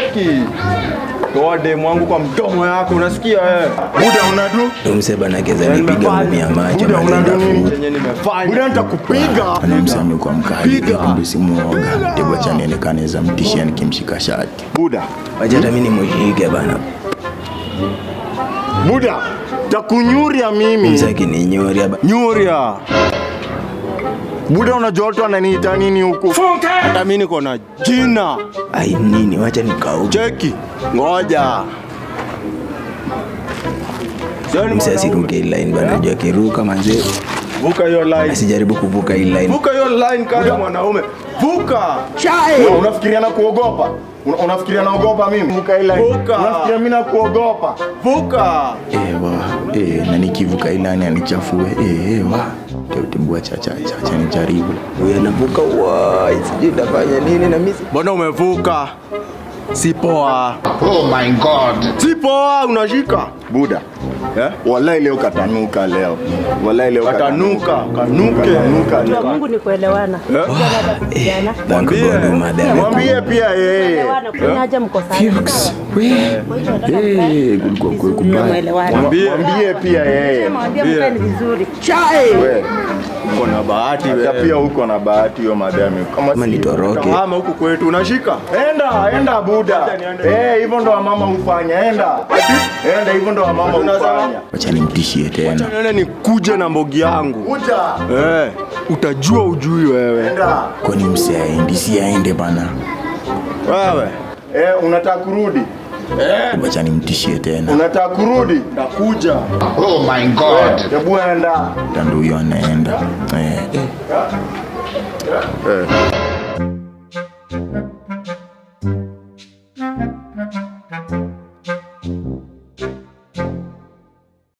cheki. Toa demu wangu kwa mdomo yako, unasikia eh? Buda unadu? Umse bana keza nipiga ngumi ya macho Buda manze unadu nini? Chenye nimefanya. Buda nitakupiga. anamsami kwa mkali Piga. kumbe si muoga tego cha nionekane za mtishia nikimshika shati Buda. wacha hata mimi nimushike bana Buda. Takunyuria mimi. msaki ni nyori hapa Nyuria. Buda unajua watu wananiita nini huku? Hata mimi niko na jina. ai nini wacha nikauke Cheki. Ngoja. Sioni mse mwanaume. asiruke hii line bana jua kiruka manze Vuka hiyo line. asijaribu kuvuka hii line Vuka hiyo line kama mwanaume. Vuka. Wewe Unafikiria na kuogopa? Una- Unafikiria naogopa mimi? Vuka hii line. Vuka. Unafikiria mimi na kuogopa? Vuka. ewa e, na nikivuka ilani anichafue e, ewa teutibua chacha chacha nijaribu huyu anavuka wai sijui utafanya nini na mimi Mbona umevuka? Si poa. Oh my God. Si poa unashika. Buda. Eh? Wallahi leo katanuka leo. Wallahi leo Katanuka, kanuke. Katanuka Kwa leo. Mungu ni kuelewana. Vijana thank Mwambie. god madam Mwambie pia yeye. kuelewana, kunaja mko sana. Eh, kulikuwa kwe kubaya Mnaelewana. Mwambie. Mwambie pia yeye. Mwambie mkae ni vizuri. We. Uko na bahati wewe. Hata pia uko na bahati hiyo madami. Kama Kama si- nitoroke. Kama huku kwetu unashika. Enda, enda buda. Eh, hivyo ndo wamama hufanya. Enda. Enda hivyo ndo wamama hufanya. wacha nimtishie tena Nene nikuje na mbogi yangu. Kuja. Eh, utajua ujui wewe. Enda. kwani mse aendi si aende bana Wewe. Eh, unataka kurudi? wacha nimtishie tena Unataka kurudi? Nakuja. Oh my God. Hebu enda. tando huyo anaenda eh, eh. Eh.